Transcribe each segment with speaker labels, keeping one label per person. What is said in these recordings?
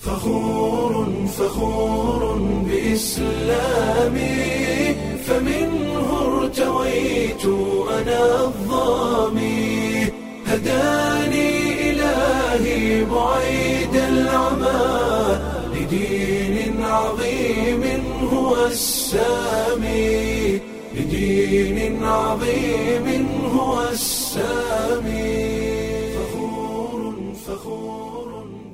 Speaker 1: فخور فخور بإسلامي فمنه ارتويت أنا الظامي هداني إلهي بعيد العمى لدين عظيم هو السامي لدين عظيم هو السامي فخور فخور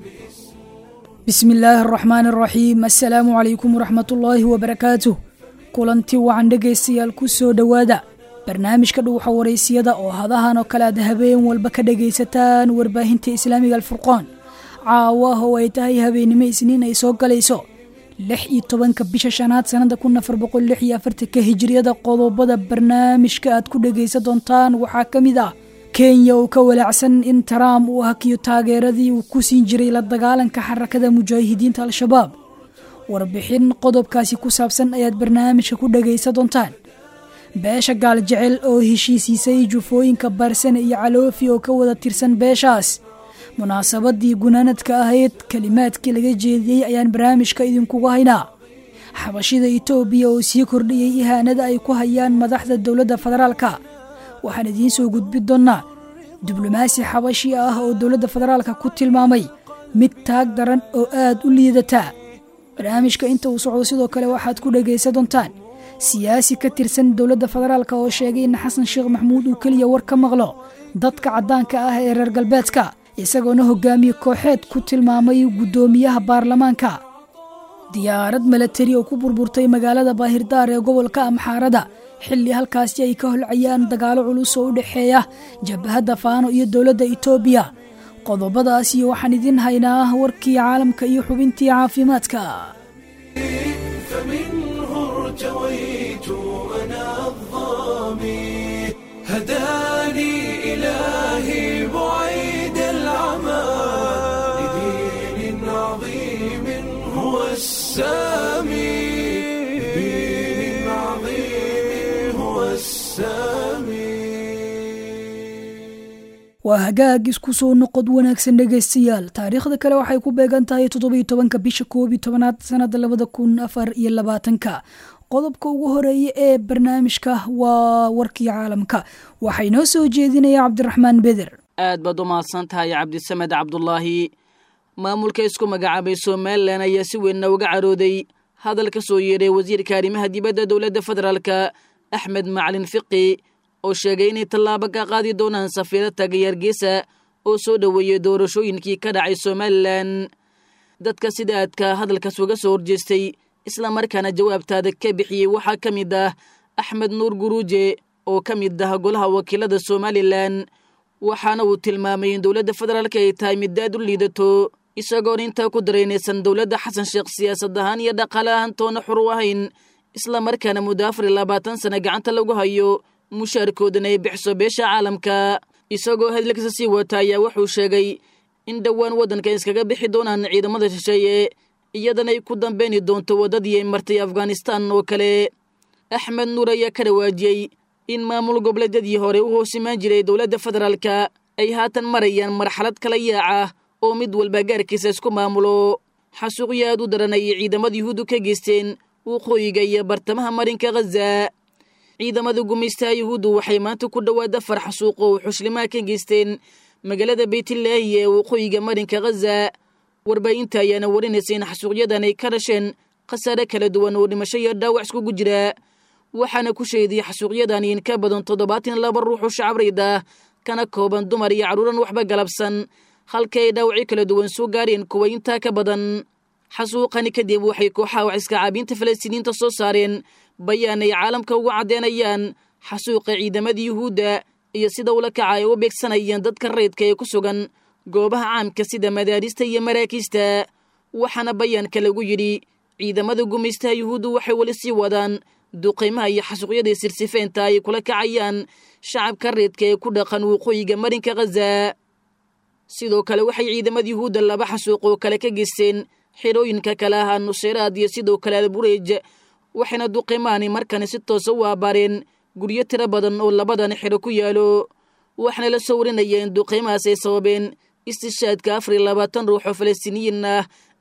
Speaker 2: bismi illaahi araxmaan araxiim assalaamu calaykum waraxmatullaahi wabarakaatuh kulanti wacan dhegaystayaal ku soo dhowaada barnaamijka dhuuxa waraysiyada oo hadahan oo kale aad habeen walba ka dhegaysataan warbaahinta islaamiga alfurqaan caawa oo ay tahay habeennimo isniin ay soo galayso lix iyo tobanka bisha shanaad sannada kun afar boqol lix iyo afartanka hijiriyada qodobada barnaamijka aad ku dhegaysan doontaan waxaa ka mid ah kenya oo ka walaacsan in trump uu hakiyo taageeradii uu ku siin jiray la dagaalanka xarakada mujaahidiinta al-shabaab warbixin qodobkaasi ku saabsan ayaad barnaamijka ku dhagaysan doontaan beesha gaaljecel oo heshiisiisay jufooyinka barsane iyo caloofi oo ka wada tirsan beeshaas munaasabadii gunaanadka ahayd kelimaadkii laga jeediyey ayaan barnaamijka idinkugu haynaa xabashida itoobiya oo sii kordhiyey ihaanada ay ku hayaan madaxda dowladda federaalka waxaan idiin soo gudbi doonnaa diblomaasi xabashi ah oo dowladda federaalka ku tilmaamay mid taag daran oo aad u liidataa barnaamijka inta uu socdo sidoo kale waxaad ku dhagaysan doontaan siyaasi ka tirsan dowladda federaalka oo sheegay in xasan sheekh maxmuud uu keliya war ka maqlo dadka caddaanka ah ee reer galbeedka isagoona hogaamiye kooxeed ku tilmaamay guddoomiyaha baarlamaanka diyaarad milatari oo ku burburtay magaalada baahirdaar ee gobolka amxaarada xilli halkaasi ay ka holcayaan dagaalo culus oo u dhexeeya jabhadda faano iyo dowladda itoobiya qodobadaasi waxaan idin haynaa warkii caalamka iyo xubintii caafimaadka
Speaker 1: فمنه ارتويت أنا الظامي هداني إلهي بعيد العمى لدين عظيم هو السامي لدين عظيم هو السامي
Speaker 2: waa hagaag isku soo noqod wanaagsan dhegaystayaal taariikhda kale waxay ku beegan tahay toddobiyo tobanka bisha koob iyo tobanaad sannada labada kun afar iyo labaatanka qodobka ugu horeeya ee barnaamijka waa warkii caalamka waxay noo soo jeedinaya cabdiraxmaan beder
Speaker 3: aad baad u mahadsan tahay cabdisamed cabdulaahi maamulka isku magacaabay somalilan ayaa si weynna uga carooday hadal ka soo yeedhay wasiirka arrimaha dibadda dowladda federaalka axmed macalin fiqi oo sheegay inay tallaabo ka qaadi doonaan safiiro tagayaar geesa oo soo dhoweeyey doorashooyinkii ka dhacay somalilan dadka sida aadka hadalkaas uga soo horjeestay islamarkaana jawaabtaada ka bixiyey waxaa ka mid ah axmed nuur guruuje oo ka mid ah golaha wakiilada somalilan waxaana uu tilmaamay in dowladda federaalka ay tahay mid aad u liidato isagoon intaa ku daraynaysan dowladda xasan sheekh siyaasad ahaan iyo dhaqaale ahaan toona xur u ahayn islamarkaana muddo afar iyo labaatan sana gacanta lagu hayo mushaarkoodana ay bixiso beesha caalamka isagoo hadalkiisa sii wata ayaa wuxuu sheegay in dhowaan waddanka iskaga bixi doonaan ciidamada shisheeye iyadana ay ku dambeyni doonto waddadii ay martay afghanistan oo kale axmed nuur ayaa ka dhawaajiyey in maamul goboleedyadii hore u hoos imaan jiray dowladda federaalka ay haatan marayaan marxalad kala yaaca oo mid walba gaarkiisa isku maamulo xasuuqyo aad u daran ayay ciidamada yuhuuddu ka geysteen waqooyiga iyo bartamaha marinka khaza ciidamada gumaystaha yuhuuddu waxay maanta ku dhowaad afar xasuuq oo xushlimaha ka geysteen magaalada beytlaahi ee waqooyiga marinka khaza warbaahinta ayaana warinaysa in xasuuqyadan ay ka dhasheen khasaare kala duwan oo dhimasho iyo dhaawac iskugu jira waxaana ku sheediyey xasuuqyadan in ka badan toddobaatan laba ruux oo shacabrayd ah kana kooban dumar iyo carruuran waxba galabsan halka ay dhaawacyo kala duwan soo gaareen kuwa intaa ka badan xasuuqani kadib waxay kooxaha wax iska caabiinta falastiiniinta soo saareen bayaan ay caalamka ugu caddeynayaan xasuuqa ciidamada yuhuudda iyo sida ula kaca ay u beegsanayaan dadka rayidka ee ku sugan goobaha caamka sida madaarista iyo maraakiista waxaana bayaanka lagu yidhi ciidamada gumaystaha yuhuuddu waxay weli sii wadaan duqaymaha iyo xasuuqyadii sirsifeynta ay kula kacayaan shacabka rayidka ee ku dhaqan waqooyiga marinka khaza sidoo kale waxay ciidamada yuhuudda laba xasuuq oo kale ka geysteen xirooyinka kale ahaa nuseyraad iyo sidoo kale albureej waxayna duqimaani markani si toosa u aabaareen guryo tiro badan oo labadan xiro ku yaalo waxaana la soo warinaya in duqiimahaas ay sababeen istishaadka afar iyo labaatan ruux oo falastiiniyiin ah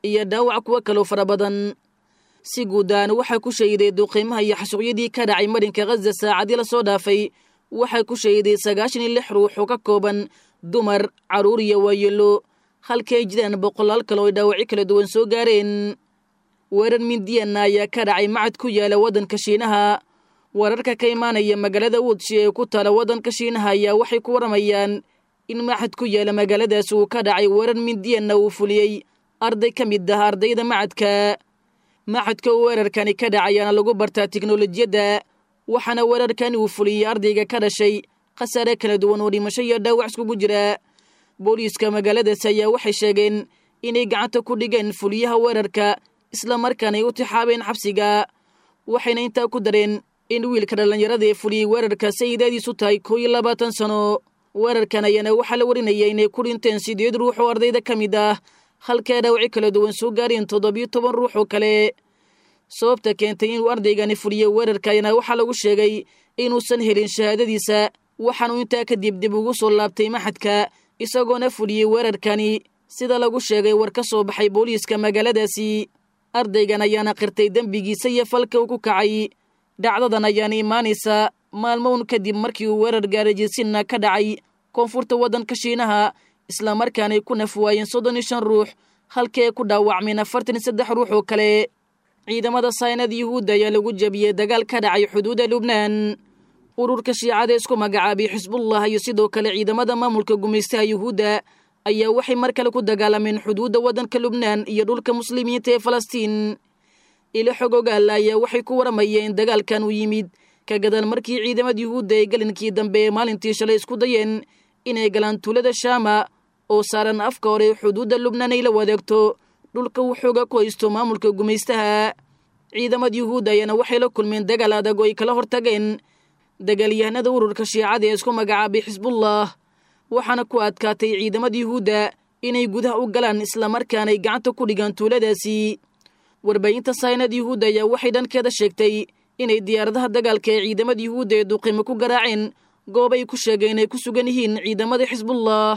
Speaker 3: iyo dhaawac kuwo kaloo fara badan si guudaan waxaa ku shahiday duqiimaha iyo xasuuqyadii ka dhacay marinka khaza saacadii la soo dhaafay waxaa ku shahiday sagaashan iyo lix ruux oo ka kooban dumar carruur iyo waayelo halkii ay jiraan boqolaal kale oo ay dhaawacyo kala duwan soo gaareen weerar mindiyanna ayaa ka dhacay macad ku yaala waddanka shiinaha wararka ka imaanaya magaalada wudshi ee ku taala waddanka shiinaha ayaa waxay ku waramayaan in macad ku yaala magaaladaas uu ka dhacay weerar mindiyanna uu fuliyey arday ka mid ah ardayda macadka macadka uu weerarkani ka dhacayaana lagu bartaa tiknolojiyadda waxaana weerarkani uu fuliyey ardayga ka dhashay khasaare kala duwan oo dhimasho iyo dhaawac iskugu jira booliiska magaaladaas ayaa waxay sheegeen inay gacanta ku dhigeen fuliyaha weerarka islamarkaana ay u tixaabeen xabsiga waxayna intaa ku dareen in wiilka dhallinyarada ee fuliyey weerarka sayidaadiisu tahay koo iyo labaatan sano weerarkan ayaana waxaa la warinaya inay ku dhinteen sideed ruux oo ardayda ka mid ah halkaa dhaawaci kala duwan soo gaareen toddobiyo toban ruux oo kale sababta keentay inuu ardaygani fuliyo weerarka ayaana waxaa lagu sheegay inuusan helin shahaadadiisa waxaanuu intaa kadib dib ugu soo laabtay maxadka isagoona fuliyey weerarkani sida lagu sheegay war ka soo baxay booliiska magaaladaasi ardaygan ayaana qirtay dembigiisa iyo falka uu ku kacay dhacdadan ayaana imaanaysa maalmown kadib markii uu weerar gaarajisinna ka dhacay koonfurta waddanka shiinaha islamarkaanay ku naf waayeen soddon iyo shan ruux halkii ay ku dhaawacmeen afartan iyo saddex ruux oo kale ciidamada saynada yuhuudda ayaa lagu jebiyey dagaal ka dhacay xuduudda lubnaan ururka shiicada isku magacaabay xisbullah iyo sidoo kale ciidamada maamulka gumaystaha yuhuudda ayaa waxay mar kale ku dagaalameen xuduudda waddanka lubnaan iyo dhulka muslimiinta ee falastiin ilo xog ogaala ayaa waxay ku waramayeen in dagaalkan uu yimid ka gadaal markii ciidamada yuhuudda ay gelinkii dambe ee maalintii shalay isku dayeen inay galaan tuulada shaama oo saaran afka hore xuduudda lubnaan ay la wadaegto dhulka uu xooga ku haysto maamulka gumaystaha ciidamada yuhuudda ayaana waxay la kulmeen dagaal adag oo ay kala hortageen dagaalyahanada ururka shiicada ee isku magacaabay xisbullah waxaana ku adkaatay ciidamada yuhuudda inay gudaha u galaan islamarkaanay gacanta ku dhigaan tuuladaasi warbaahinta saynada yuhuudda ayaa waxay dhankeeda sheegtay inay diyaaradaha dagaalka ee ciidamada yuhuudda ee duqimo ku garaaceen goobay ku sheegeen inay ku sugan yihiin ciidamada xisbullah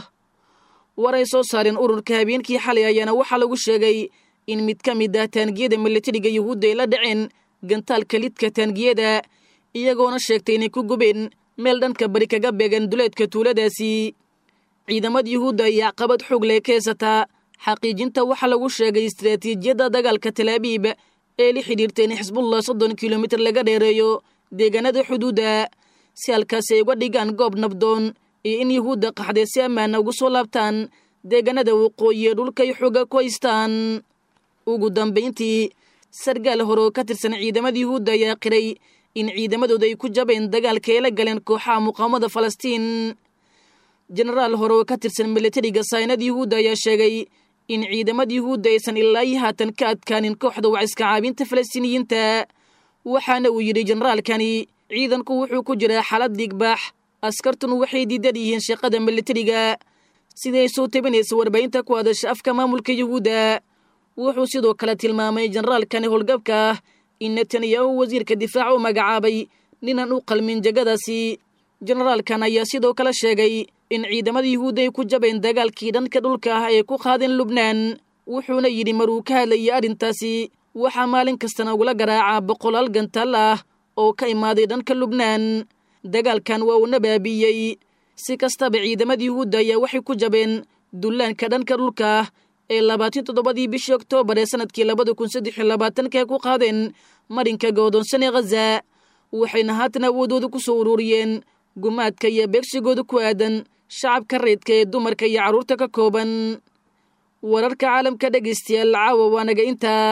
Speaker 3: war ay soo saareen ururka habeenkii xalay ayaana waxaa lagu sheegay in mid ka mid ah taangiyada milatariga yuhuudda ay la dhaceen gantaalka lidka taangiyada iyagoona sheegtay inay ku gubeen meel dhanka bari kaga beegan duleedka tuuladaasi ciidamada yuhuudda ayaa caqabad xoog leh ka haysataa xaqiijinta waxaa lagu sheegay istaraatiijiyadda dagaalka talaabiib ee la xidhiirta in xisbullah soddon kilomitir laga dheereeyo deegaanada xuduudda si halkaasi ay uga dhigaan goob nabdoon iyo in yuhuudda qaxdee si ammaana ugu soo laabtaan deegaanada waqooyi ee dhulkay xooga ku haystaan ugu dambayntii sargaal hore oo ka tirsan ciidamada yuhuudda ayaa qiray in ciidamadooda ay ku jabeen dagaalka ay la galeen kooxaha muqaawamada falastiin jenaraal hore oo ka tirsan milatariga saynada yuhuudda ayaa sheegay in ciidamada yuhuudda aysan ilaa iyo haatan ka adkaanin kooxda waciska caabinta falastiiniyiinta waxaana uu yidhi jenaraalkani ciidanku wuxuu ku jiraa xaalad dhiigbaax askartuna waxay diidan yihiin shaqada milatariga siday soo tabinaysa warbaahinta ku hadasha afka maamulka yuhuudda wuxuu sidoo kale tilmaamay jenaraalkani howlgabka ah in netanyahu wasiirka difaaca u magacaabay ninaan u qalmin jegadaasi jenaraalkan ayaa sidoo kale sheegay in ciidamada yuhuudda ay ku jabeen dagaalkii dhanka dhulka ah ee ku qaadeen lubnaan wuxuuna yidhi maruu ka hadlayay arrintaasi waxaa maalin kastana ugula garaacaa boqolaal gantaal ah oo ka imaaday dhanka lubnaan dagaalkan waa uuna baabiiyey si kastaba ciidamada yuhuudda ayaa waxay ku jabeen dullaanka dhanka dhulka ah ee labaatan toddobadii bishii oktoobar ee sanadkii labada kun saddex iyo labaatanka ku qaadeen marinka go'doonsan ee khaza waxayna haatan awoodooda ku soo ururiyeen gumaadka iyo beegsigooda ku aadan shacabka reydka ee dumarka iyo carruurta ka kooban wararka caalamka dhegaystayaal caawa waanaga intaa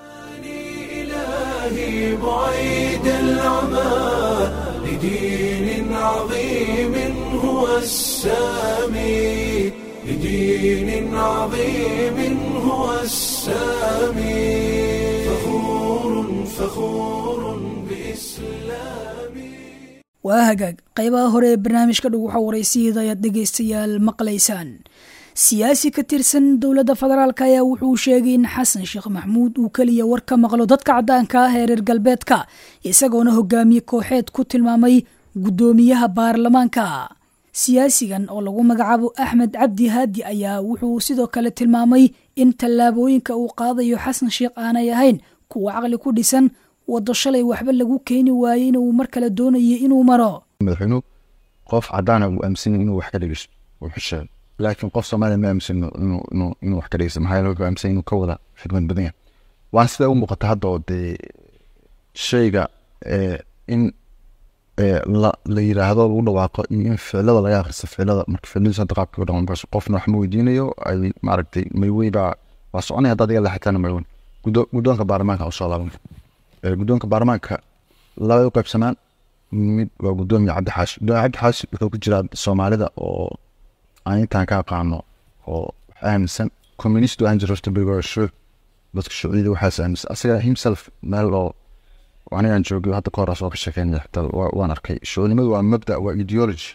Speaker 1: إلهي بعيد العمى لدين عظيم هو السامي لدين عظيم هو السامي فخور فخور بإسلامي
Speaker 2: waa hagaag qaybaha hore ee barnaamijka dhug waxa waraysiyeeda ayaad dhegaystayaal maqlaysaan siyaasi ka tirsan dowladda federaalk ayaa wuxuu sheegay in xasan sheekh maxmuud uu keliya war ka maqlo dadka caddaanka ah ee reer galbeedka isagoona hogaamiye kooxeed ku tilmaamay guddoomiyaha baarlamaanka siyaasigan oo lagu magacaabo axmed cabdi haadi ayaa wuxuu sidoo kale tilmaamay in tallaabooyinka uu qaadayo xasan sheekh aanay ahayn kuwa caqli ku dhisan waddo shalay waxba lagu keeni waayey inuu mar kale doonayay inuu maro
Speaker 4: madaxweynuhu qof cadaana uu aaminsan inuu wax ka dhegeysto uu xusheego laakiin qof soomaaliya ma aaminsan inuu wax ka dhegeysto maxaa yeele wuxuu aaminsan inuu ka wada xikmad badan yahay waan sidaa u muuqata hadda oo dee shayga in la la yiraahdo lagu dhawaaqo iyo in ficilada laga akhristo ficilada marka ficiladiisu hadda qaabka u dhaqan markaas qofna wax ma weydiinayo ay maaragtay maywey baa waa soconaya haddaad iga leexataana maywen guddoonka baarlamaanka usoo laaban guddoonka baarlamaanka labay u qaybsamaan mid waa guddoomiya cabdi xaashi guddoomiya cabdi xaashi wuxuu ku jiraa soomaalida oo aan intaan ka aqaano oo wax aaminsan communist aan jiro horta berigo shuuc dadka shuuciyada waxaas aaminsan asaga himself meel oo anigaan joogay hadda ka horaas oo ka sheekeynaya xitaa waan arkay shuucnimadu waa mabda waa ideology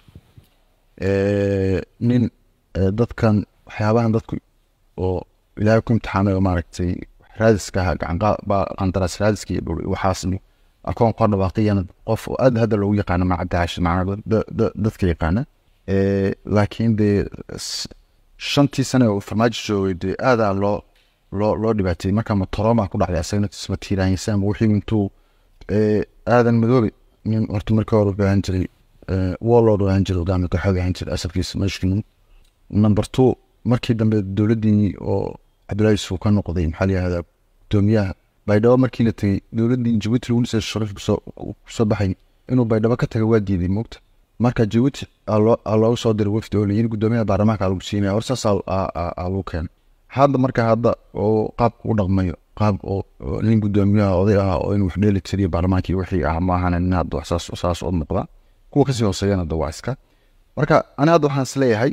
Speaker 4: nin dadkan waxyaabahan dadku oo ilaahay ku imtixaamay oo maaragtay raadiska ahaa gacanqandaraas raadiska iyo dhul waxaas akoon kor dhawaaqiyana qof oo aad hadda loogu yaqaano macadaash macnaa dadka yaqaana laakiin dee shantii sane oo farmaajo joogay dee aadaa loo loo loo dhibaateeyey marka matoroma ku dhacday asagana isma tiiraanyasaan wixii intuu aadan madoobe nin horta markii hore wuxuu ahaan jiray warlord ahaan jiray hogaami kooxood ahaan jiray asalkiisa mashkin number two markii dambe dowladdii oo cabdullaahi yusuf ka noqday maxaa la yihahdaa gudoomiyaha baydhabo markii la tegey dowladdii jabuuti lagu dhisay sharif kusoo baxay inuu baydhabo ka taga waa diiday moogta marka jabuuti aa loogu soo diray wafdi oo layiri gudoomiyaha baarlamaanka lagu siinaya hor saas aa lagu keenay hadda marka hadda oo qaabka u dhaqmayo qaab oo nin gudoomiyaha oday ah oo inuu wax dheeli tiriyo baarlamaankii wixii ah maahana nin hadda wax saas saas u muuqda kuwa kasii hooseeyana hadda waa iska marka ani hadda waxaan isleeyahay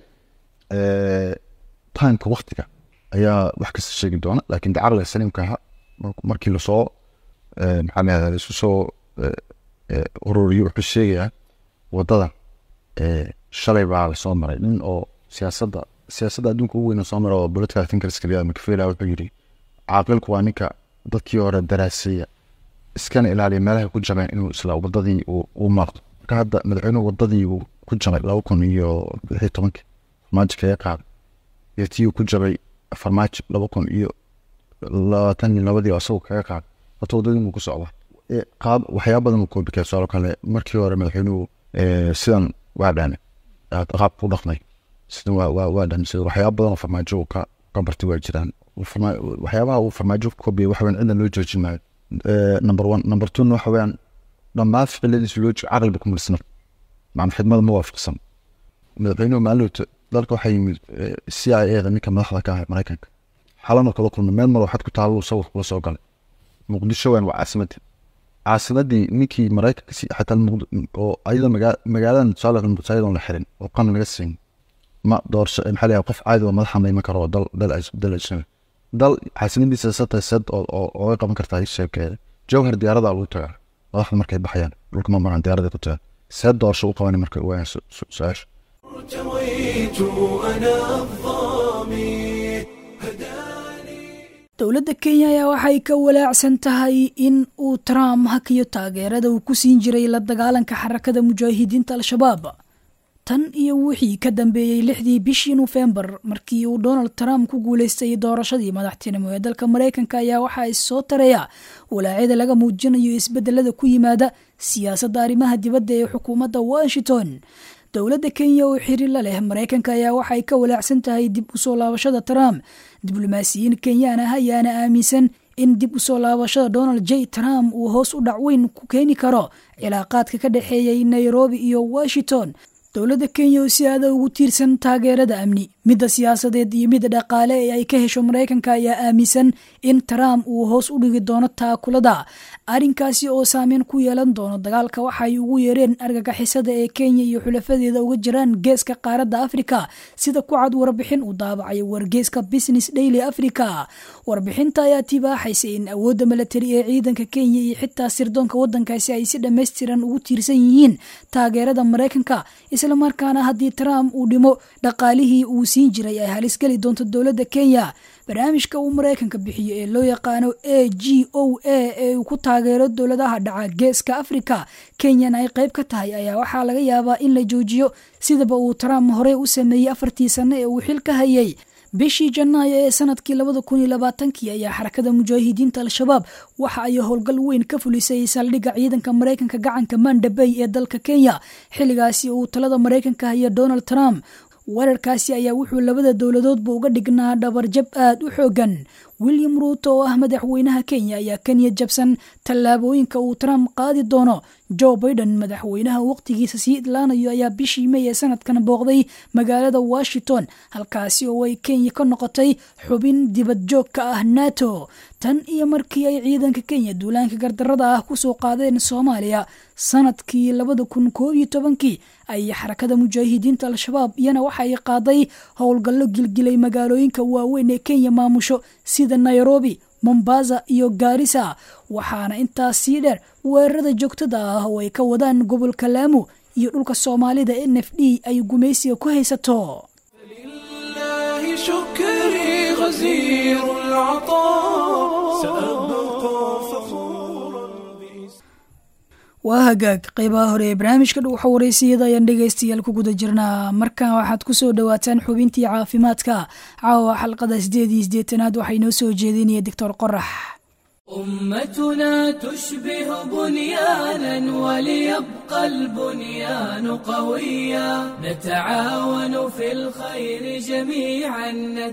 Speaker 4: timeka waktiga ayaa wax kasta sheegi doona laakiin de caqliga saliimka aha markii lasoo maxaa la yahdaa laisu soo ururiyo wuxuu sheegayaa wadadan shalay baa lasoo maray nin oo siyaasadda siyaasadda adduunka ugu weyn soo mara oo political thinkers kaliya macfela wuxuu yidhi caaqilku waa ninka dadkii hore daraaseeya iskana ilaaliya meelaha ku jabeen inuu isla wadadii uu marto marka hadda madaxweynuhu wadadii uu ku jabay laba kun iyo lix iyo tobankii farmaajo kaga qaaday iyo tii uu ku jabay farmaajo laba kun iyo labaatan iyo labadii oo asagoo kaga qaaday horta wadadii inuu ku socda qaab waxyaaba badan uu koobikay tusaalo kale markii hore madaxweynuhu sidan waa dhaane qaabka u dhaqmay sidan waa waa dhaane sida waxyaaba badan oo farmaajo ka ka bartay waa jiraan waxyaabaha uu farmaajo ku koobiyay waxa weyan cidan loo joojin maayo number one number two waxa weeyaan dhammaan ficiladiisa loo joogo caqliba kuma dhisna macna xidmada ma waafaqsan madaxweynuhu maalinta dalka waxaa yimid c i a da ninka madaxda ka ah maraykanka xalana kala kulmay meel mar waxaad ku taalo sawir kula soo galay muqdisho weyn waa caasimadii caasimadii ninkii maraykanka si xataa oo ayada magaaladan tusaale ayadoon la xirin oo qan laga siin ma doorsho maxaa layahay qof caadi oo madaxa mayman karo oo dal dal dal ajnabi dal xaasinadiisa satay sad oo oo qaban kartaa sheekeeda jawhar diyaarada lagu tagaa madaxda markay baxayaan dhulka ma maraan diyaarada ku tagaa see doorsho u qabanay markay waayaan su-aasha
Speaker 1: ارتويت أنا الظامي
Speaker 2: dowladda kenya ayaa waxay ka walaacsan tahay in uu trump hakiyo taageerada uu ku siin jiray la dagaalanka xarakada mujaahidiinta al-shabaab tan iyo wixii ka dambeeyey lixdii bishii nofembar markii uu donald trump ku guuleystay doorashadii madaxtinimo ee dalka maraykanka ayaa waxaa issoo taraya walaacyada laga muujinayo isbedelada ku yimaada siyaasadda arrimaha dibadda ee xukuumadda washington dowladda kenya oo xiriir la leh maraykanka ayaa waxay ka walaacsan tahay dib u soo laabashada trump diblomaasiyiin kenyaan ah ayaana aaminsan in dib u soo laabashada donald j trump uu hoos u dhac weyn ku keeni karo cilaaqaadka ka dhexeeyay nairobi iyo washington dowladda kenya oo si aada ugu tiirsan taageerada amni midda siyaasadeed iyo midda dhaqaale ee ay ka hesho maraykanka ayaa aaminsan in trump uu hoos u dhigi doono taakulada arrinkaasi oo saameyn ku yeelan doono dagaalka waxay ugu yeereen argagixisada ee kenya iyo xulafadeeda uga jiraan geeska qaaradda afrika sida ku cad warbixin uu daabacay wargeeska business daily africa warbixinta ayaa tibaaxaysa in awoodda milatari ee ciidanka kenya iyo xitaa sirdoonka waddankaasi ay si dhammaystiran ugu tiirsan yihiin taageerada maraykanka islamarkaana haddii trump uu dhimo dhaqaalihii uu siin jiray ay halis geli doonto dowladda kenya barnaamijka uu maraykanka bixiyo ee loo yaqaano a g o a ee uu ku taageero dowladaha dhaca geeska afrika kenyana ay qayb ka tahay ayaa waxaa laga yaabaa in la joojiyo sidaba uu trump horey u sameeyey afartii sano ee uu xil ka hayay bishii janaayo ee sanadkii labada kun iyo labaatankii ayaa xarakada mujaahidiinta al-shabaab waxa ay howlgal weyn ka fulisay saldhigga ciidanka maraykanka gacanka manda bay ee dalka kenya xilligaasi uu talada maraykanka haya donald trump weerarkaasi ayaa wuxuu labada dowladoodba uga dhignaa dhabarjab aad u xoogan william ruuto oo ah madaxweynaha kenya ayaa kenya jabsan tallaabooyinka uu trump qaadi doono joe baiden madaxweynaha waqtigiisa sii idlaanayo ayaa bishii may ee sanadkan booqday magaalada washington halkaasi oo ay kenya ka noqotay xubin dibad joog ka ah nato tan iyo markii ay ciidanka kenya duulaanka gardarada ah kusoo qaadeen soomaaliya sanadkii labada kun koob iyo tobankii ay xarakada mujaahidiinta al-shabaab iyana waxa ay qaaday howlgallo gilgilay magaalooyinka waaweyn ee kenya maamusho sida nairobi mombasa iyo gaarisa waxaana intaas sii dheer weerarada joogtada ah oo ay ka wadaan gobolka laamu iyo dhulka soomaalida n f d ay gumaysiga ku haysato
Speaker 1: لله شكري غزير العطاء سأبقى فخورا بإسلامي
Speaker 2: waa hagaag qeybaha hore ee barnaamijka dhuuxa wareysiyada ayaan dhegaystayaal ku guda jirnaa markan waxaad ku soo dhowaataan xubintii caafimaadka caawa xalqada sideed iyo sideetanaad waxaa inoo soo jeedinaya doctor qorax
Speaker 5: أمتنا تشبه بنيانا وليبقى البنيان قويا نتعاون في الخير جميعا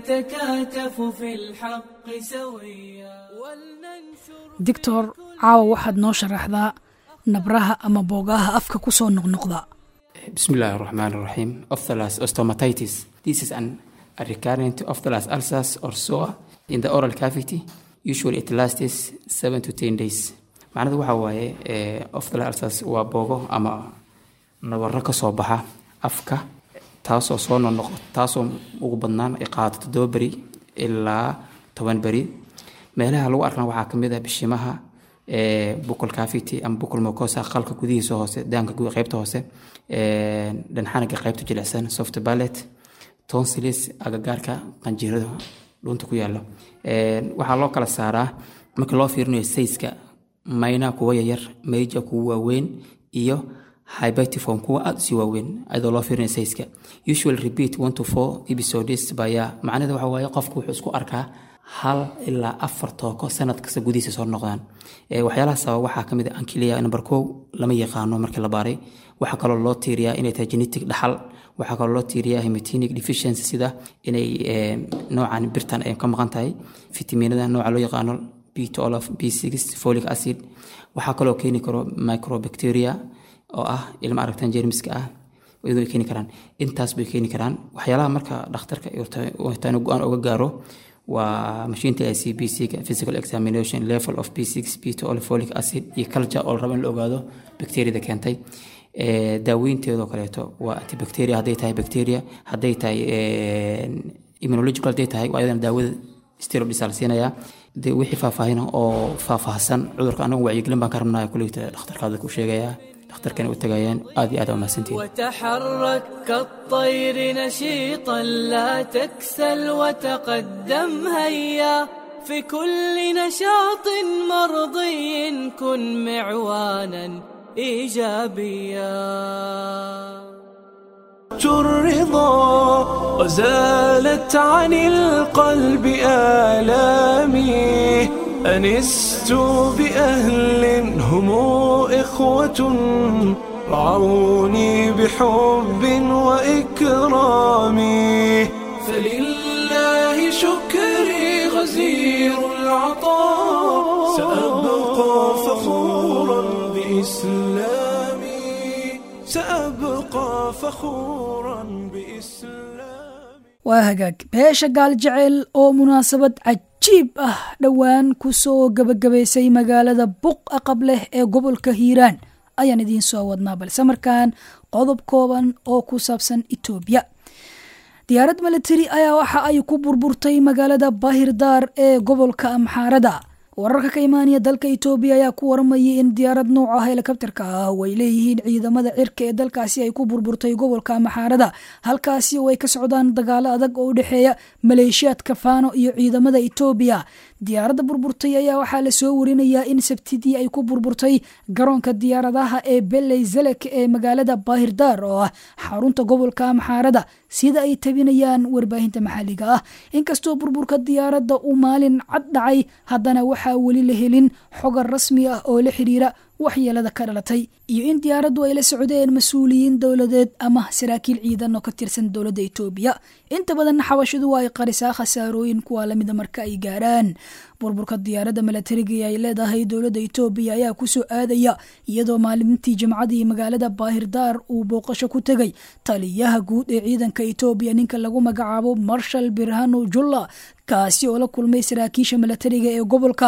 Speaker 5: نتكاتف في الحق سويا ولننشر
Speaker 2: doctor caawa waxaad noo sharaxdaa nabraha ama boogaha afka ku soo noqnoqda
Speaker 6: Bismillah ar-Rahman ar-Rahim. Ophthalmos osteomatitis. This is an a recurrent ophthalmos ulcers or sore in the oral cavity. Usually it lasts 7 to 10 days. Macnadu waxa waaye eh, ophthalmos ulcers waa boogo ama nabarro ka soo baxa afka taasoo soo noqnoqo taasoo ugu badnaan ay qaadato toddoba beri ilaa toban beri meelaha lagu arkana waxaa ka mid ah bishimaha ee buccal cavity ama buccal mucosa qalka gudihiisa hoose daanka guud qaybta hoose ee dhanxanaga qaybta jilicsan soft palate tonsillis agagaarka qanjirada dhunta ku yaalo Ee, waxaa loo kala saaraa marka loo fiirinayo sayska mayna kuwa yaryar major kuwa waaweyn iyo hypertiform kuwa aad usii waaweyn ayadoo loo fiirinayo sayska usually repeat one to four episodes baya macnaheeda waxa waaye qofku wuxuu isku arkaa hal ilaa afar tooko sanad kasta gudihiisa soo noqdaan Ee, waxyaalaha sababa waxaa kamid ah ankilia number kow lama yaqaano markii la baaray waxaa kaloo loo tiiriyaa inay tahay genetic dhaxal waxaa kaloo loo tiiriyaa hematinic deficiency sida inay ee, noocan birtan ay ka maqan tahay fitamiinada nooca loo yaqaano b12 b6 folic acid waxaa kaloo keeni karo microbacteria oo ah ilma aragtan jeermiska ah iyadoo ay keeni karaan intaas bay keeni karaan waxyaalaha marka dhakhtarka wataanu go-aan uga gaaro waa mashiinta i c b c ga physical examination level of b6 b12 folic acid iyo culture oo la rabo in la ogaado bacteriada keentay Ee, daaweynteedoo kaleeto waa antibacteria hadday tahay bacteria hadday tahay ee, immunological hadday tahay waa iyadana daawada steroidisa la siinayaa de wixii faahfaahin oo faahfaahsan cudurka anagu wacyigelin baan ka rabnaa kuleyta dhakhtarkaada ku sheegayaa dhakhtarkana u tagayaan aad iyo aad aa umahadsantihin
Speaker 5: وتحرك كالطير نشيطا لا تكسل وتقدم هيا في كل نشاط مرضي كن معوانا ايجابيا
Speaker 1: الرضا وزالت عن القلب آلامي أنست بأهل هم إخوة رعوني بحب وإكرام فلله شكري غزير العطاء سأبقى فخورا بإسلامي سأبقى فخورا بإسلامي
Speaker 2: waa hagaag beesha gaal jecel oo munaasabad cajiib ah dhowaan ku soo gebagabaysay magaalada buqa qab leh ee gobolka hiiraan ayaan idiin soo wadnaa balse markaan qodob kooban oo ku saabsan etoobiya diyaarad militari ayaa waxa ay ku burburtay magaalada baahirdaar ee gobolka amxaarada wararka ka imaanaya dalka itoobiya ayaa ku waramayay in diyaarad nooca helikabtarka ah oo ay leeyihiin ciidamada cirka ee dalkaasi ay ku burburtay gobolka maxaarada halkaasi oo ay ka socdaan dagaalo adag oo u dhexeeya maleeshiyaadka faano iyo ciidamada itoobiya diyaaradda burburtay ayaa waxaa lasoo warinayaa in sabtidii ay ku burburtay garoonka diyaaradaha ee beley zelek ee magaalada baahirdaar oo ah xarunta gobolka maxaarada sida ay tabinayaan warbaahinta maxalliga ah inkastoo burburka diyaaradda uu maalin cad dhacay haddana waxaa weli la helin xogar rasmi ah oo la xiriira waxyeelada ka dhalatay iyo in diyaaraddu ay la socdeen mas-uuliyiin dowladeed ama saraakiil ciidan oo ka tirsan dowladda itoobiya inta badan xabashidu waa ay qarisaa khasaarooyin kuwa lamida marka ay gaaraan burburka diyaaradda milatariga ay leedahay dowladda itoobiya ayaa kusoo aadaya iyadoo maalintii jimcadii magaalada baahirdaar uu booqasho ku tegay taliyaha guud ee ciidanka itoobiya ninka lagu magacaabo marshal birhano julla kaasi oo la kulmay saraakiisha milatariga ee gobolka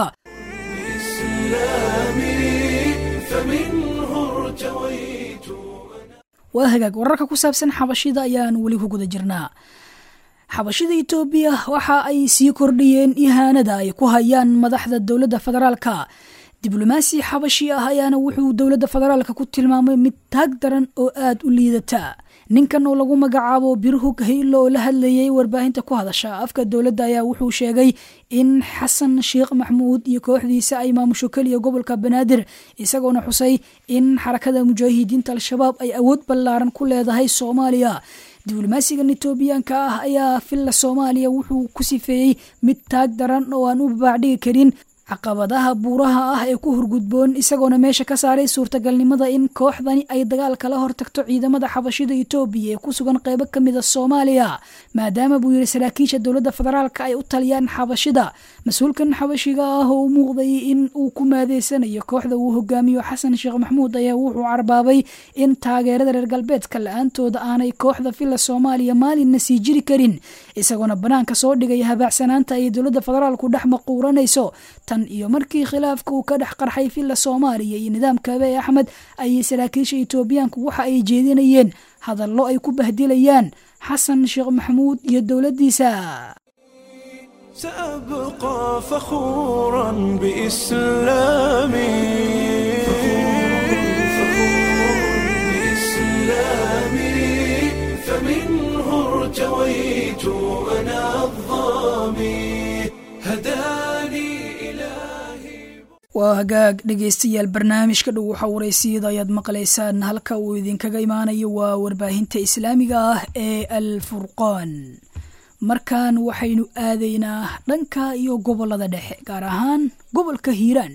Speaker 2: waa hagaag wararka ku saabsan xabashida ayaan weli ku guda jirnaa xabashida itoobiya waxa ay sii kordhiyeen ihaanada ay ku hayaan madaxda dowladda federaalka diblomaasi xabashi ah ayaana wuxuu dowladda federaalka ku tilmaamay mid taag daran oo aada u liidata ninkan oo lagu magacaabo birhug haylo oo la hadlayay warbaahinta ku hadasha afka dowladda ayaa wuxuu sheegay in xasan sheekh maxmuud iyo kooxdiisa ay maamusho keliya gobolka banaadir isagoona xusay in xarakada mujaahidiinta al-shabaab ay awood ballaaran ku leedahay soomaaliya diblomaasigan etoobiyaanka ah ayaa filla soomaaliya wuxuu ku sifeeyey mid taag daran oo aan u babaacdhigi karin caqabadaha buuraha ah ee ku hurgudboon isagoona meesha ka saaray suurtagalnimada in kooxdani ay dagaal kala hortagto ciidamada xabashida itoobiya ee ku sugan qeybo ka mida soomaaliya maadaama buu yiri saraakiisha dowladda federaalka ay u taliyaan xabashida mas-uulkan xabashiga ah oo u muuqday in uu ku maadeysanayo kooxda uu hogaamiyo xasan sheekh maxmuud ayaa wuxuu carbaabay in taageerada reer galbeedka la-aantooda aanay kooxda filla soomaaliya maalinna sii jiri karin isagoona banaanka soo dhigay habaacsanaanta ay dowladda federaalku dhex maquuranayso tan iyo markii khilaafka uu ka dhex qarxay filla soomaaliya iyo nidaamka abe axmed ayay saraakiisha etoobiyaanku waxa ay jeedinayeen hadallo ay ku bahdilayaan xasan sheekh maxamuud iyo dowladdiisa
Speaker 1: سأبقى فخورا بإسلامي بإسلامي فمنه ارتويت أنا الظامي هداني إلهي
Speaker 2: waa hagaag dhegaystayaal barnaamijka dhow waxa waraysiyada ayaad maqlaysaan halka uu idinkaga imaanayo waa warbaahinta islaamiga ah ee al furqaan markan waxaynu aadaynaa dhanka iyo gobolada dhexe gaar ahaan gobolka hiiraan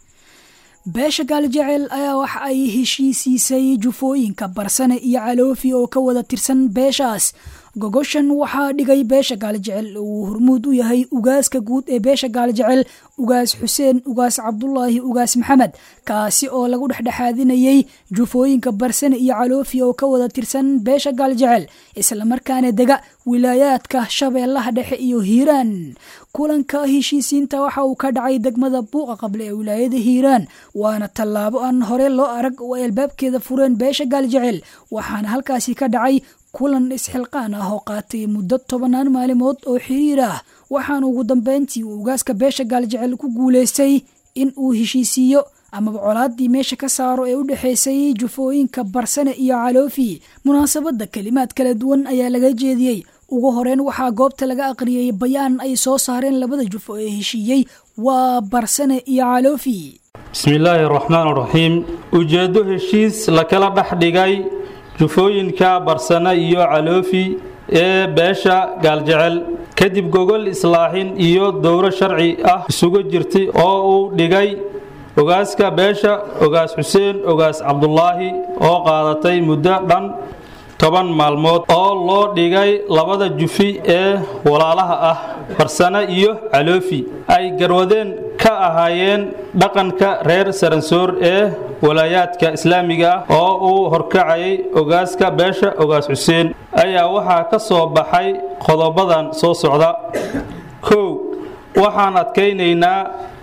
Speaker 2: beesha gaaljecel ayaa waxa ay heshiisiisay jufooyinka barsane iyo caloofi oo ka wada tirsan beeshaas gogoshan waxaa dhigay beesha gaaljecel uu hormuud u yahay ugaaska guud ee beesha gaaljecel ugaas xuseen ugaas cabdulaahi ugaas maxamed kaasi oo lagu dhexdhexaadinayey jufooyinka barsane iyo caloofi oo ka wada tirsan beesha gaaljecel islamarkaana dega wilaayaadka shabeellaha dhexe iyo hiiraan kulanka heshiisiinta waxa uu ka dhacay degmada buuqa qable ee wilaayada hiiraan waana tallaabo aan hore loo arag oo ay albaabkeeda fureen beesha gaaljecel waxaana halkaasi ka dhacay kulan isxilqaan ah oo qaatay muddo tobannaan maalimood oo xiriir ah waxaana ugu dambeyntii uu ugaaska beesha gaaljecel ku guulaystay in uu heshiisiiyo amaba colaadii meesha ka saaro ee u dhexaysay jufooyinka barsane iyo caloofi munaasabadda kelimaad kala duwan ayaa laga jeediyey ugu horeyn waxaa goobta laga aqriyey bayaan ay soo saareen labada jufo ee heshiiyey waa barsane iyo caloofi
Speaker 7: bismillaahi raxmaan raxiim ujeeddo heshiis la kala dhex dhigay jufooyinka barsane iyo caloofi ee beesha gaaljecel kadib gogol islaaxin iyo dowro sharci ah isugu jirtay oo uu dhigay ogaaska beesha ogaas xuseen ogaas cabdulaahi oo qaadatay muddo dhan toban maalmood oo loo dhigay labada jufi ee walaalaha ah barsane iyo caloofi ay garwadeen ka ahaayeen dhaqanka reer saransoor ee walaayaadka islaamiga ah oo uu horkacayay ogaaska beesha ogaas xuseen ayaa waxaa ka soo baxay qodobadan soo socda kow waxaan adkaynaynaa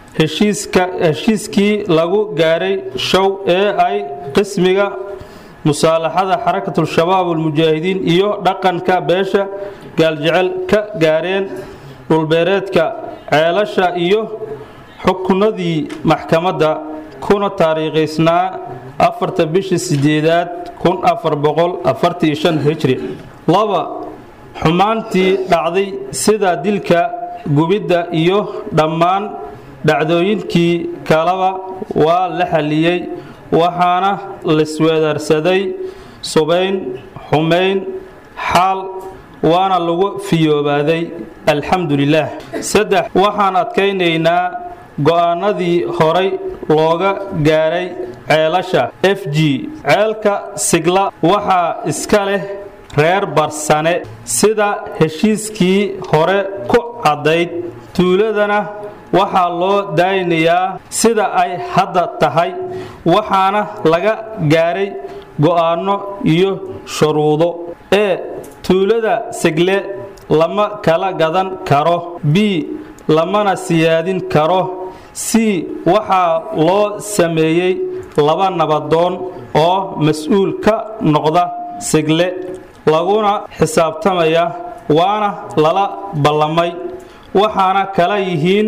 Speaker 7: heshiiskii lagu gaaray show ee ay qismiga musaalaxada xarakatul-shabaab almujaahidiin iyo dhaqanka beesha gaaljecel ka gaareen dhulbeereedka ceelasha iyo xukunadii maxkamadda kuna taariikhaysnaa afarta bishii sideedaad kun afar boqol afartii shan hijri laba xumaantii dhacday sida dilka gubidda iyo dhammaan dhacdooyinkii kaleba waa la xalliyey waxaana laisweedarsaday subayn xumayn xaal waana lagu fiyoobaaday alxamdu lilaah saddex waxaan adkaynaynaa go'aanadii horay looga gaaray ceelasha f g ceelka sigla waxaa iska leh reer barsane sida heshiiskii hore ku caddayd tuuladana waxaa loo daaynayaa sida ay hadda tahay waxaana laga gaaray go'aanno iyo shuruudo e tuulada sigle lama kala gadan karo b lamana siyaadin karo c waxaa loo sameeyey laba nabadoon oo mas-uul ka noqda sigle laguna xisaabtamaya waana lala ballamay waxaana kala yihiin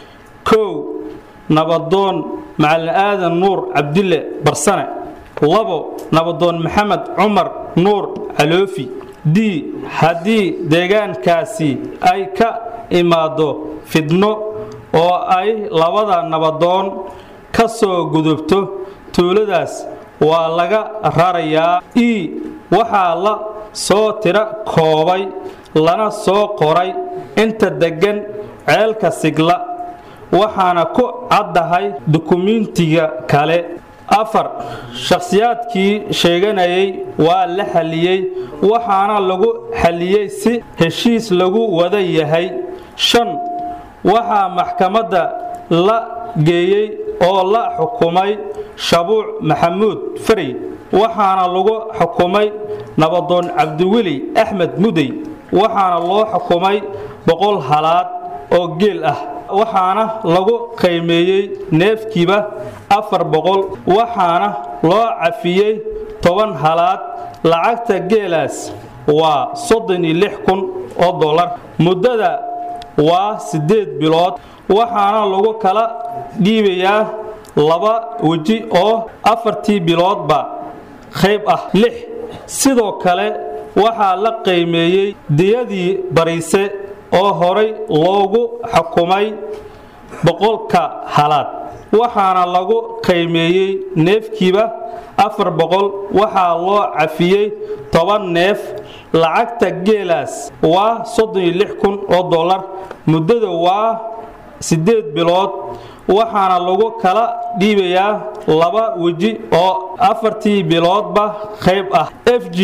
Speaker 7: kow nabadoon macalin aadan nuur cabdille barsane labo nabadoon maxamed cumar nuur caloofi d haddii deegaankaasi ay ka imaado fidno oo ay labada nabadoon ka soo gudubto tuuladaas waa laga rarayaa e waxaa la soo tiro koobay lana soo qoray inta deggan ceelka sigla waxaana ku caddahay dukumiintiga kale afar shakhsiyaadkii sheeganayay waa la xalliyey waxaana lagu xalliyey si heshiis lagu wada yahay shan waxaa maxkamadda la geeyey oo la xukumay shabuuc maxamuud farey waxaana lagu xukumay nabadoon cabdiweli axmed mudey waxaana loo xukumay boqol halaad oo geel ah waxaana lagu qiimeeyey neefkiiba afar boqol waxaana loo cafiyey toban halaad lacagta geelaas waa soddon iyo lix kun oo dollar muddada waa siddeed bilood waxaana lagu kala dhiibayaa laba weji oo afartii biloodba qayb ah lix sidoo kale waxaa la qiimeeyey diyadii bariise oo horay loogu xukumay boqolka halaad waxaana lagu qiimeeyey neefkiiba afar boqol waxaa loo cafiyey toban neef lacagta geelaas waa soddon iyo lix kun oo dollar muddada waa siddeed bilood waxaana lagu kala dhiibayaa laba weji oo afartii biloodba qayb ah f g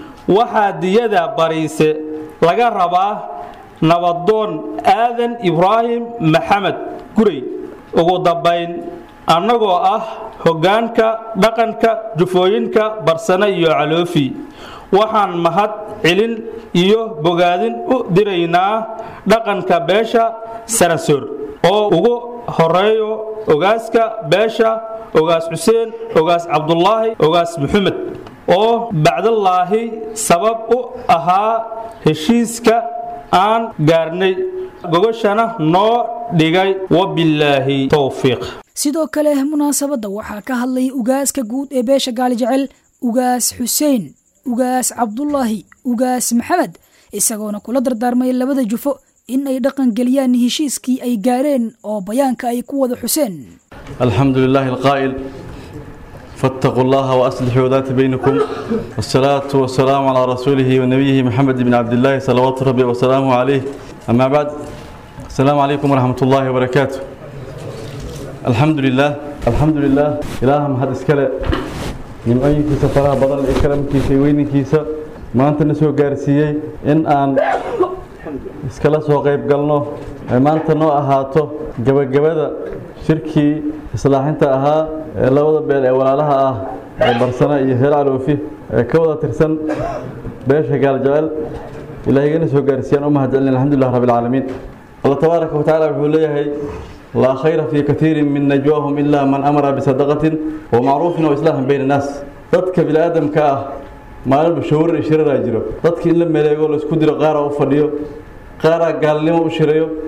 Speaker 7: waxaa diyada bariise laga rabaa nabadoon aadan ibraahim maxamed gurey ugu dambayn annagoo ah hoggaanka dhaqanka jufooyinka barsane iyo caloofi waxaan mahad celin iyo bogaadin u diraynaa dhaqanka beesha sanasoor oo ugu horeeyo ogaaska beesha ogaas xuseen ogaas cabdulaahi ogaas maxamed oo bacdallaahi sabab u ahaa heshiiska aan gaarnay gogashana noo dhigay wabilaahi towfiiq
Speaker 2: sidoo kale munaasabadda waxaa ka hadlay ugaaska guud ee beesha gaali jecel ugaas xuseen ugaas cabdulaahi ugaas maxamed isagoona kula dardaarmay labada jufo in ay dhaqan geliyaan heshiiskii ay gaareen oo bayaanka ay ku wada xuseen
Speaker 8: الحمد لله القائل فاتقوا الله وأصلحوا ذات بينكم والصلاة والسلام على رسوله ونبيه محمد بن عبد الله صلوات ربي وسلامه عليه أما بعد السلام عليكم ورحمة الله وبركاته الحمد لله الحمد لله إلههم هذا إسكاله nimcooyinkiisa faraha badan ee karamkiisa iyo weyninkiisa maanta na soo gaarsiiyey in aan iskala soo qayb galno ee maanta noo ahaato gebagabada shirkii islaaxinta ahaa ee labada beel ee walaalaha ah ee barsana iyo heer caloofi ee ka wada tirsan beesha gaaljecel ilaahigana soo gaarsiiyaan u mahadcelin alxamdulilah rabbi alcaalamiin allah tabaaraka wa tacaala wuxuu leeyahay laa khayra fii katiirin min najwaahum ilaa man amara bisadaqatin wa macruufin wa islaaxin bayna annaas dadka bini'aadamka ah maalinba shawrar iyo shiraraa jiro dadka in la meleego laisku diro qaaraa u fadhiyo qaaraa gaalnimo u shirayo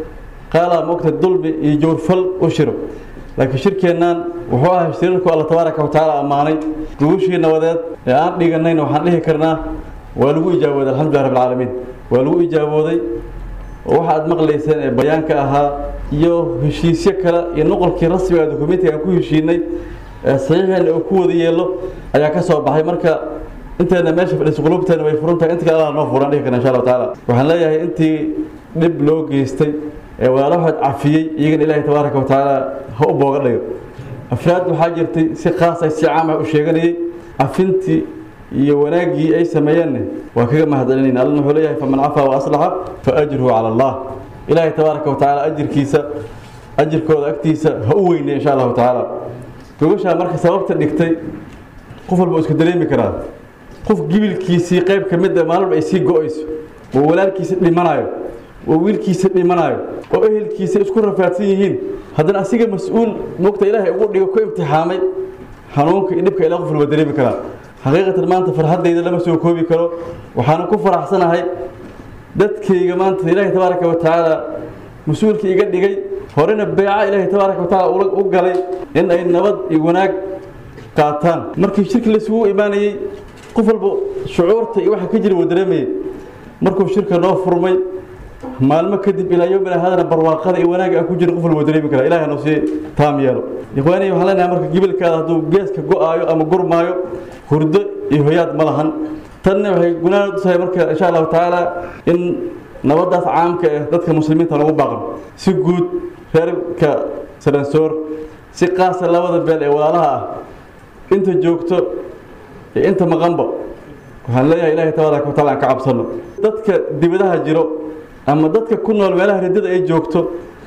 Speaker 8: qaalaa moogta dulmi iyo jawrfal u shiro laakiin shirkeennan wuxuu ahay shirarku alla tabaaraka watacaala ammaanay gugushii nabadeed ee aan dhiganayna waxaan dhihi karnaa waa lagu ijaabooday alxamdulilah rabbi alcaalamiin waa lagu ijaabooday oo waxa aad maqlayseen ee bayaanka ahaa iyo heshiisyo kale iyo noqolkii rasmiga dokumentiga aan ku heshiinay ee saxiixeena uu ku wada yeelo ayaa ka soo baxay marka inteena meesha fadhiisa qulubteena way furan tahay inta kale allah noo furan dhihi karna insha allahu tacaala waxaan leeyahay intii dhib loo geystay ee walaalahood cafiyey iyagana ilaahay tabaaraka wa tacaala ha u booga dhigo afraad waxaa jirtay si khaas ay si caam ah u sheeganayay cafintii iyo wanaaggii ay sameeyeenna waa kaga mahadcelinayna allana wuxuu leeyahay faman cafaa wa aslaxa fa ajruhu cala allah ilaahay tabaaraka wa tacaala ajirkiisa ajirkooda agtiisa ha u weynay insha allahu tacaala gogashaa marka sababta dhigtay qof walba uu iska dareemi karaa qof gibilkiisii qayb ka mid a maalin ay sii go-ayso oo walaalkiisa dhimanayo oo wiilkiisa dhimanayo oo ehelkiisa isku rafaadsan yihiin haddana asiga mas-uul mogta ilaahay ugu dhigo ku imtixaamay xanuunka iyo dhibka ilaa qof walba dareemi karaa xaqiiqatan maanta farxaddayda lama soo koobi karo waxaana ku faraxsanahay dadkayga maanta ilaahay tabaaraka wa tacaala mas-uulka iga dhigay horena beeca ilaahay tabaaraka wa tacaala u galay in ay nabad iyo wanaag qaataan markii shirki laisugu imaanayey qof walba shucuurta iyo waxa ka jira wuu dareemayay markuu shirka noo furmay maalmo kadib ilaa yowmina hadana barwaaqada iyo wanaagga aan ku jirin qof walba dareemi kara ilaah noo sii taam yeelo ikhwaaniy waxaan leenahay marka gibilkaada hadduu geeska go-aayo ama gurmaayo hurdo iyo hoyaad ma lahan tanna waxay gunaanad u tahay marka insha allahu tacaala in nabadaas caamka eh dadka muslimiinta lagu baaqan si guud reerka saransoor si qaasa labada beel ee walaalaha ah inta joogto iyo inta maqanba waxaan leeyahay ilaahay tabaaraka wa taala aan ka cabsano dadka dibadaha jiro ama dadka ku nool meelaha ridada ay joogto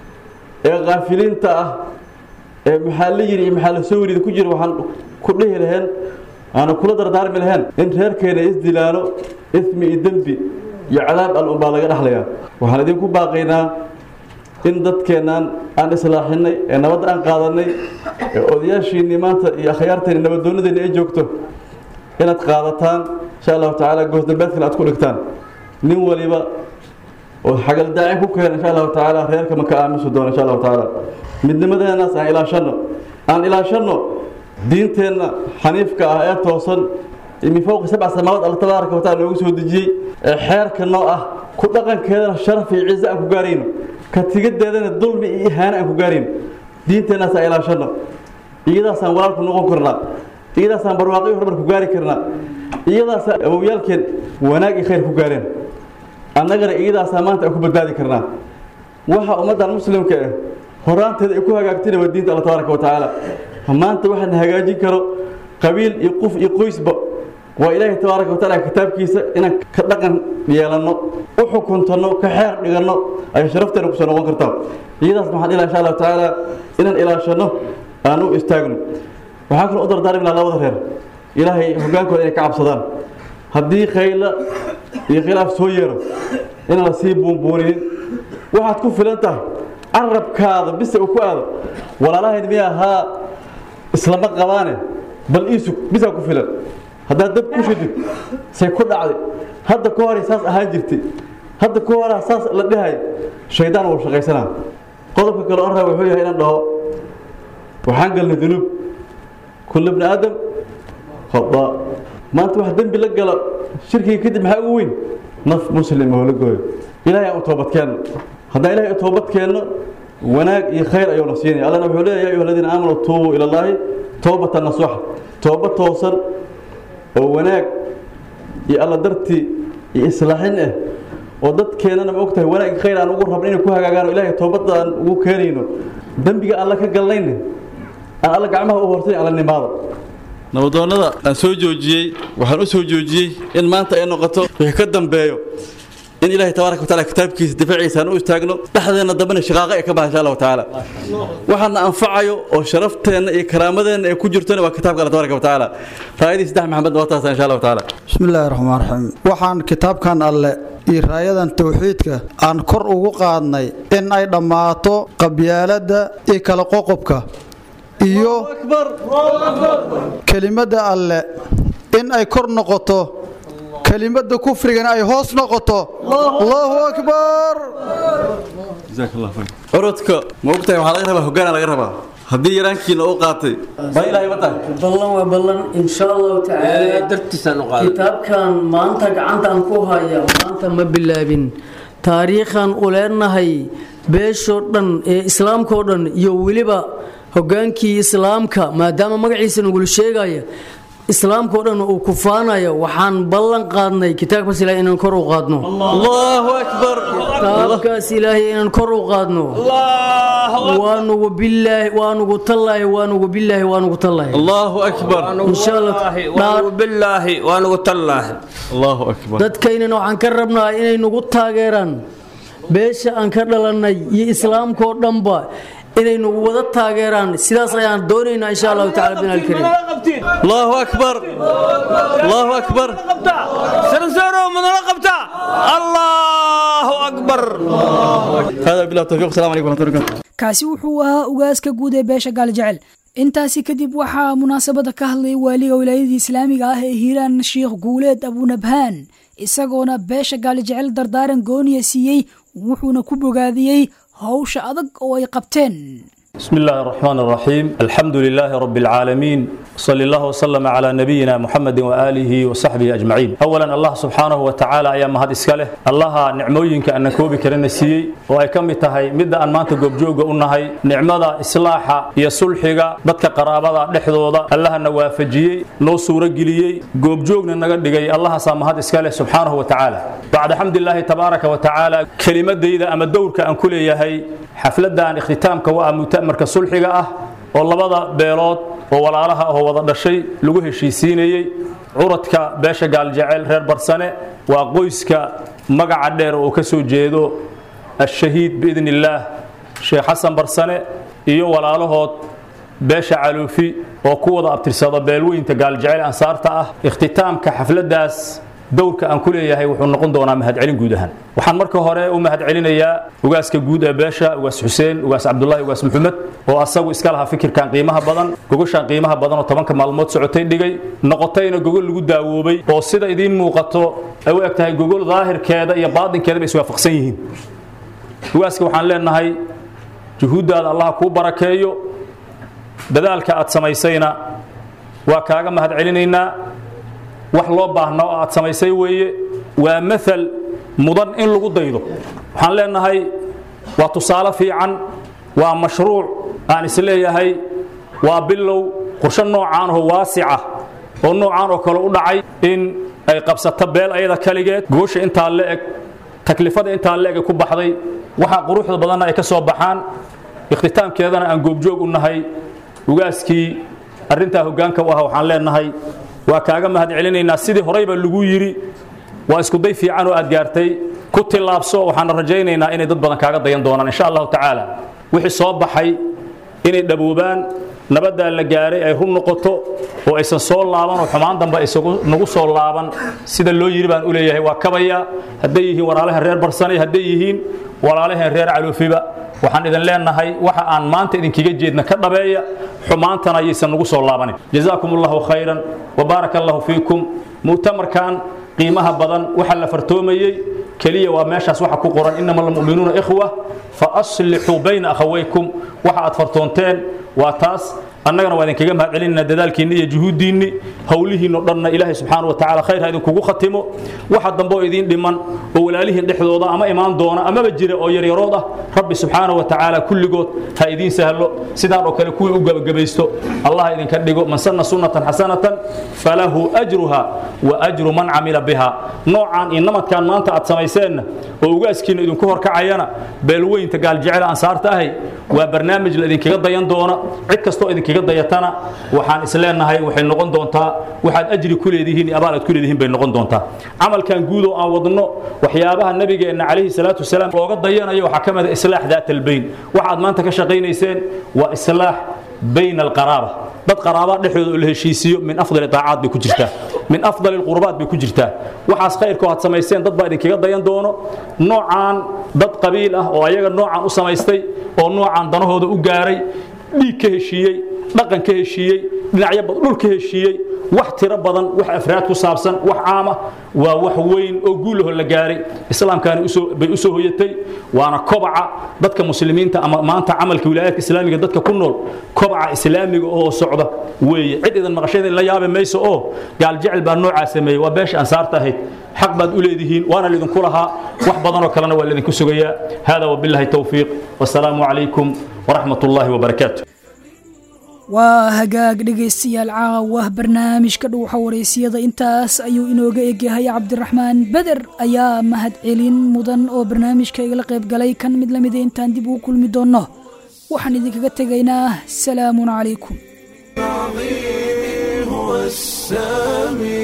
Speaker 8: ee kaafiliinta ah ee maxaa la yidhi iyo maxaa la soo warida ku jira waxaan ku dhihi laheen aana kula dardaarmi lahayn in reerkeena isdilaalo ismi iyo dembi iyo cadaab al unbaa laga dhexlayaa waxaan idinku baaqaynaa in dadkeennan aan islaaxinay ee nabadda aan qaadanay ee odayaashiinnii maanta iyo akhyaarteenni nabaddoonadeenni ay joogto inaad qaadataan insha allahu tacaala goosdambeed kale aad ku dhigtaan nin waliba oo xagaldaacin ku keena insha allahu tacaala reerka ma ka aamusi doono insha allahu tacaala midnimadeennaas aan ilaashanno aan ilaashanno diinteenna xaniifka ah ee toosan min fowqi sabca samaawaad alla tabaaraka wataala noogu soo dejiyey ee xeerka noo ah ku dhaqankeedana sharaf iyo ciise aan ku gaarayno ka tigadeedana dulmi iyo ihaano aan ku gaarayno diinteennaas aan ilaashanno iyadaasaan walaalku noqon karnaa iyadaasaan barwaaqi horumar ku gaari karnaa iyadaasaan awowyaalkeen wanaag iyo khayr ku gaareen annagana iyadaasaa maanta aan ku badbaadi karnaa waxa ummaddan muslimka ah horaanteeda ay ku hagaagtayna waa diinta alla tabaaraka wa tacaala maanta waxaan hagaajin karo qabiil iyo qof iyo qoysba waa ilaahay tabaaraka wa tacaala kitaabkiisa inaan ka dhaqan yeelanno u xukuntanno ka xeer dhiganno ayay sharafteena kusoo noqon kartaa iyadaas maxaan ilaa insha allahu tacaala inaan ilaashanno aan u istaagno waxaa kaloo u dardaarmi lahaa labada reer ilaahay hogaankooda inay ka cabsadaan haddii khayla iyo khilaaf soo yeero inaan la sii buunbuuninin waxaad ku filan tahay carabkaada bise uu ku aado walaalahayd miya ahaa islama qabaane bal iisug bisaa ku filan haddaad dab ku shidid say ku dhacday hadda ka horay saas ahaan jirtay hadda ka horaa saas la dhahay shaydaan wuu shaqaysanaa qodobka kale on raa wuxuu yahay inaan dhaho waxaan galnay dunuub kulla bni aadam khadaa maanta wax dembi la galo shirkiga kadib maxaa ugu weyn naf muslim oo la gooyo ilaahay aan u toobad keenno haddaan ilahay u toobad keenno wanaag iyo khayr ayuuna siinaya allana wuxuu leeyahay ya ayuha aladiina aamanuu tuubuu ila allaahi toobatan nasuuxa tooba toosan oo wanaag iyo alla dartii iyo islaaxin ah oo dadkeennana ma og tahay wanaag iyo khayr aan ugu rabno inay ku hagaagaan oo ilaahay toobadda aan ugu keenayno dembiga alla ka galnayne aan alla gacmaha u hortay alla nimaado nabadoonnada aan soo joojiyey waxaan u soo joojiyey in maanta ay noqoto wixii ka dambeeyo in ilaahay tabaaraka wa taala kitaabkiisa difaaciisa aan u istaagno dhexdeenna dambena shaqaaqa ay ka baxa insha allahu tacaala waxaana anfacayo oo sharafteenna iyo karaamadeenna ay ku jirtona waa kitaabka alla tabaaraka wa tacaala raayadii saddex maxamed waa taasa insha allahu tacaala
Speaker 9: bismi illaahi raxmaan raxiim waxaan kitaabkan alle iyo raayadan towxiidka aan kor ugu qaadnay in ay dhammaato qabyaaladda iyo kala qoqobka iyo kelimadda alle in ay kor noqoto kelimada kufrigana ay hoos noqoto allahu akbar
Speaker 8: jazaak allah khayr orodka ma ogtahay waxaa laga rabaa hoggaana laga rabaa haddii yaraankiina u qaatay ma ilaahay ma tahay
Speaker 10: ballan waa ballan insha allahu tacaala kitaabkan maanta gacantaan ku haya maanta ma bilaabin taariikhan u leenahay beeshoo dhan ee islaamkao dhan iyo weliba hogaankii islaamka maadaama magaciisa nagula sheegaya islaamkao dhan uu kufaanayo waxaan ballan qaadnay kitaabkaas ilaahay inaan kor u qaadno
Speaker 8: allahu akbar
Speaker 10: kitaabkaas ilaahay inaan kor u qaadno waanugu bilaahi waanugu tallaahi waanugu bilaahi waanugu tallaahi
Speaker 8: allahu akbar
Speaker 10: insha allah
Speaker 11: bilaahi waanugu tallaahi
Speaker 8: allahu akbar
Speaker 10: dadkaynana waxaan ka rabnaa inay nagu taageeraan beesha aan ka dhalannay iyo islaamkao dhanba inay nagu wada taageeraan sidaas ayaan doonaynaa insha allahu tacala bin alkariim
Speaker 8: allahu akbar allahu akbar
Speaker 11: سرسروا من رقبته الله أكبر
Speaker 8: هذا بالله التوفيق السلام عليكم ورحمه الله وبركاته
Speaker 2: kaasi wuxuu ahaa ugaaska guud ee beesha gaaljecel intaasi kadib waxaa munaasabada ka hadlay waaliga wilaayadii islaamiga ah ee hiiraan sheikh guuleed abunabhaan isagoona beesha gaaljecel dardaaran gooniya siiyey wuxuuna ku bogaadiyey howsha adag oo ay qabteen
Speaker 12: بسم الله الرحمن الرحيم الحمد لله رب العالمين صلى الله وسلم على نبينا محمد وآله وصحبه أجمعين أولا الله سبحانه وتعالى أيام مهد إسكاله الله نعموينك أن كوبي كرنا سيي وأي كم تهي مدة أن مانت قبجوغ أنهي نعمة إصلاحة يا صلحة بدك قرابة لحظوظة الله نوافجي نو سورة جليي قبجوغ ننقل الله سامهد إسكاله سبحانه وتعالى بعد حمد الله تبارك وتعالى كلمة ديدا أما دورك أن كل يهي حفلة اختتامك وأمتأ marka sulxiga ah oo labada beelood oo walaalaha oo wada dhashay lagu heshiisiinayey curadka beesha gaaljecel reer barsane waa qoyska magaca dheer oo ka soo jeedo ashahiid biidn illaah sheekh xasan barsane iyo walaalahood beesha caluufi oo ku wada abtirsada beelweynta gaaljecel ansaarta ah ikhtitaamka xafladaas dowrka aan ku leeyahay wuxuu noqon doonaa mahadcelin guud ahaan waxaan marka hore u mahadcelinayaa ugaaska guud ee beesha ugaas xuseen ugaas cabdulahi ugaas maxamed oo asagu iska lahaa fikirkan qiimaha badan gogoshaan qiimaha badan oo tobanka maalmood socotay dhigay noqotayna gogol lagu daawoobay oo sida idiin muuqato ay u eg tahay gogol daahirkeeda iyo baadinkeeda bay iswaafaqsan yihiin ugaaska waxaan leenahay juhuuddaada allah kuu barakeeyo dadaalka aad samaysayna waa kaaga mahadcelinaynaa wax loo baahna oo aad samaysay weeye waa maal mudan in lagu daydo waxaan leenahay waa tusaale fiican waa mashruuc aan isleeyahay waa bilow qorshe noocaan oo waasica oo noocaan oo kale u dhacay in ay qabsato beel ayada kaligeed goosha intaa la eg taklifada intaa la eg ay ku baxday waxaa quruxda badanna ay ka soo baxaan ikhtitaamkeedana aan goobjoog u nahay ugaaskii arrintaa hoggaanka u ah waxaan leenahay waa kaaga mahad celinaynaa sidii horeyba lagu yidhi waa iskuday fiican oo aad gaartay ku tillaabso waxaana rajaynaynaa inay dad badan kaaga dayan doonaan insha allahu tacaala wixii soo baxay inay dhaboobaan nabaddaa la gaaray ay run noqoto oo aysan soo laaban oo xumaan dambe isagu nagu soo laaban sida loo yidhi baan u leeyahay waa kabaya hadday yihiin walaalahan reer barsanay hadday yihiin walaalahan reer caloofiba waxaan idin leenahay waxa aan maanta idinkaga jeedna ka dhabeeya xumaantana ayaysan nagu soo laabanin jazaakum allahu khayran wabaaraka allahu fiikum mu'tamarkan qiimaha badan waxa la fartoomayey keliya waa meeshaas waxa ku qoran inama almu'minuuna ikhwa fa aslixuu bayna akhawaykum waxa aad fartoonteen waa taas annagana waa idinkaga mahad celinayna dadaalkiinni iyo juhuuddiinni howlihiinno dhanna ilaahay subxaana wa tacaala khayr ha idinkugu khatimo waxa dambe oo idiin dhiman oo walaalihiin dhexdooda ama imaan doona amaba jira oo yaryarood ah rabbi subxaana wa tacaala kulligood ha idiin sahlo sidaan oo kale kuwii u gabagabaysto allah idinka dhigo man sanna sunnatan xasanatan falahu ajruha wa ajru man camila biha noocaan iyo namadkan maanta aad samayseenna oo ugaaskiinna idinku horkacayana beelweynta gaaljecel ansaarta ahay waa barnaamij la idinkaga dayan doona cid kastoo idinkaga dayatana waxaan isleenahay waxay noqon doontaa waxaad ajri ku leedihiin iyo abaal aad ku leedihiin bay noqon doontaa camalkan guud oo aan wadno waxyaabaha nabigeenna calayhi salaatu wasalaam looga dayanayo waxaa ka mid a islaax daat albayn waxaad maanta ka shaqaynayseen waa islaax bayna alqaraaba dad qaraaba dhexdooda oo la heshiisiyo min afdali taacaad bay ku jirtaa min afdali alqurbaat bay ku jirtaa waxaas khayrkoo aad samayseen dad baa idinkaga dayan doono noocaan dad qabiil ah oo ayaga noocaan u samaystay oo noocaan danahooda u gaaray dhiig ka heshiiyey dhaqan ka heshiiyey dhinacyo dhul ka heshiiyey wax tiro badan wax afraad ku saabsan wax caama waa wax weyn oo guulaho la gaaray islaamkaani usoo bay usoo hoyatay waana kobaca dadka muslimiinta ama maanta camalka wilaayaadka islaamiga dadka ku nool kobaca islaamiga oo socda weeye cid idan maqashada la yaabi mayso oo gaal jecel baa noocaa sameeyey waa beesha ansaarta ahayd xaq baad u leedihiin waana lidinku lahaa wax badanoo kalena waa lidinku sugayaa hada wabillahi towfiiq wasalaamu calaykum waraxmat ullaahi wabarakaatu
Speaker 2: waa hagaag dhegaystayaal caawa barnaamijka dhuuxa wareysiyada intaas ayuu inooga egyahay cabdiraxmaan beder ayaa mahad celin mudan oo barnaamijka igala qayb galay kan mid lamida intaan dib ugu kulmi doonno waxaan idinkaga tegaynaa salaamun calaykum
Speaker 1: هو السامي